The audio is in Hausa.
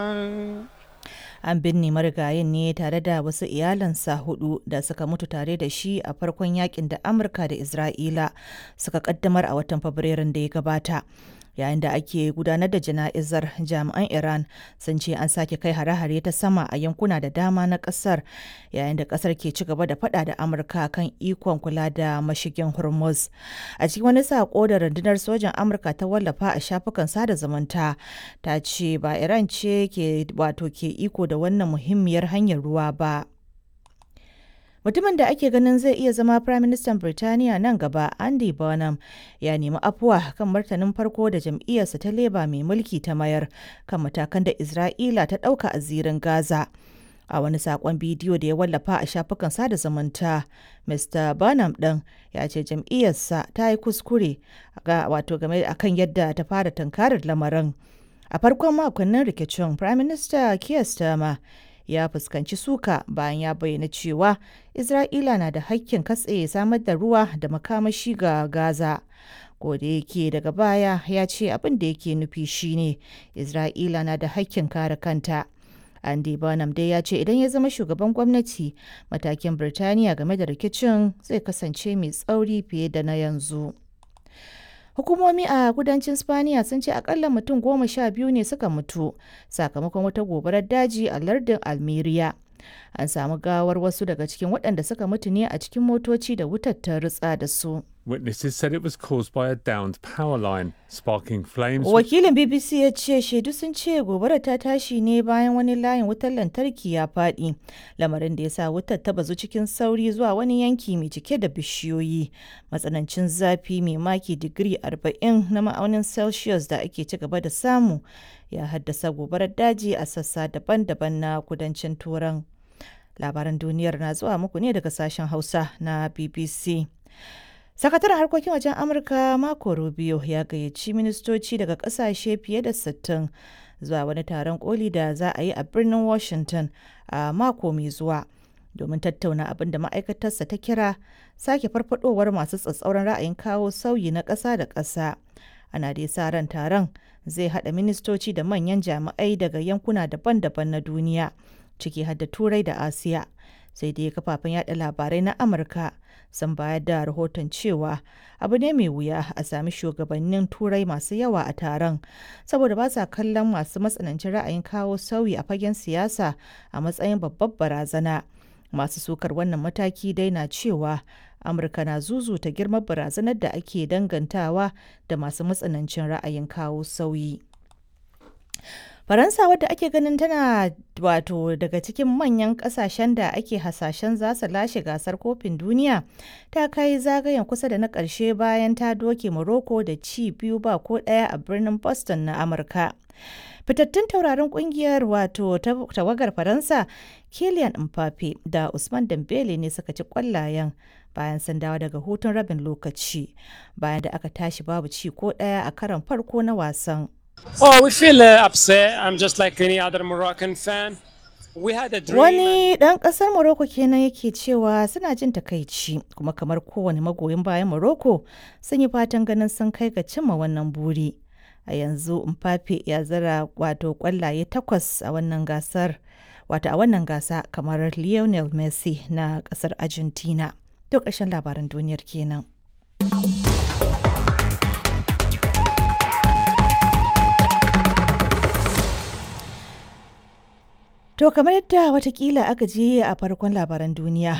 An binne marigayin ne tare da wasu iyalansa hudu da suka mutu tare da shi a farkon yakin da Amurka da Isra'ila suka kaddamar a watan Fabrairun da ya gabata. Yayin da ake gudanar da jana'izar jami'an Iran sun ce an sake kai hare-hare ta sama a yankuna da dama na kasar yayin da kasar ke ci gaba da fada da Amurka kan ikon kula da mashigin Hormuz. A cikin wani sako da rundunar sojan Amurka ta wallafa a shafukan sada zumunta ta ce ba Iran ce ke wato ke iko da wannan muhimmiyar hanyar ruwa ba. Mutumin da ake ganin zai iya zama Firaministan Birtaniya nan gaba, Andy Burnham, ya nemi afuwa kan martanin farko da jam'iyyarsa ta Labour mai mulki ta mayar kan matakan da Isra'ila ta ɗauka a zirin Gaza. A wani saƙon bidiyo da ya wallafa a shafukan sada zumunta, Mr. Burnham ɗin ya ce jam'iyyarsa ta yi kuskure ga wato game akan yadda ta fara tunkarar lamarin. A farkon makonnin rikicin, Firaminista Keir Starmer ya fuskanci suka bayan ya bayyana cewa Isra'ila na da hakkin katse samar da ruwa da makamashi ga Gaza. da yake daga baya ya ce abin da yake nufi shine Isra'ila na da hakkin kare kanta. Andy Burnham dai ya ce idan ya zama shugaban gwamnati matakin Birtaniya game da rikicin zai kasance mai tsauri fiye da na yanzu. Hukumomi a kudancin Spaniya sun ce akalla mutum goma sha biyu ne suka mutu sakamakon wata gobarar daji a lardin Almeria. An samu gawar wasu daga cikin waɗanda suka mutu ne a cikin motoci da wutar ta ritsa da su. Witnesses said it was caused by a downed power line, sparking flames. Wakilin BBC ya ce shaidu sun ce gobarar ta tashi ne bayan wani layin wutar lantarki ya faɗi, lamarin da ya sa wutar ta bazu cikin sauri zuwa wani yanki mai cike da bishiyoyi. Matsanancin zafi mai maki digiri 40 na ma'aunin Celsius da ake ci gaba da samu ya haddasa gobarar daji a sassa daban-daban na kudancin Turan. Labaran duniyar na zuwa muku ne daga sashen Hausa na BBC. Sakataren harkokin wajen Amurka Marco Rubio ya gayyaci ministoci daga kasashe fiye da 60 zuwa wani taron koli da za a yi a birnin Washington a mako mai zuwa domin tattauna abin da ma'aikatarsa ta kira sake farfadowar masu tsatsauran ra'ayin kawo sauyi na ƙasa da ƙasa. Ana dai sa ran taron zai haɗa ministoci da manyan jami'ai daga yankuna daban-daban na duniya, ciki har da Turai da Asiya. Sai dai kafafen yada labarai na Amurka sun bayar da rahoton cewa abu ne mai wuya a sami shugabannin turai masu yawa a taron saboda ba sa kallon masu matsanancin ra'ayin kawo sauyi a fagen siyasa a matsayin babbar barazana masu sukar wannan mataki dai na cewa amurka na zuzuta girman barazanar da ake dangantawa da masu matsanancin ra'ayin kawo sauyi Faransa wadda ake ganin tana wato daga cikin manyan kasashen da ake hasashen za su lashe gasar kofin duniya ta kai zagayen kusa da na ƙarshe bayan ta doke Morocco da ci biyu ba ko ɗaya a birnin Boston na Amurka. Fitattun tauraron kungiyar wato tawagar Faransa Kylian Mbappe da Usman Dembele ne suka ci kwallayen bayan sun dawo daga hutun rabin lokaci bayan da aka tashi babu ci ko ɗaya a karon farko na wasan. Oh, we feel uh, upset. I'm just like any other Moroccan fan. We had a dream. Wani ɗan ƙasar Morocco kenan yake cewa suna jin takaici kuma kamar kowane magoyin bayan Morocco sun yi fatan ganin sun kai ga cimma wannan buri. A yanzu Mbappe ya zara wato ƙwallaye takwas a wannan gasar wato a wannan gasa kamar Lionel Messi na ƙasar Argentina. To ƙarshen labaran duniyar kenan. To kamar yadda watakila aka je a farkon labaran duniya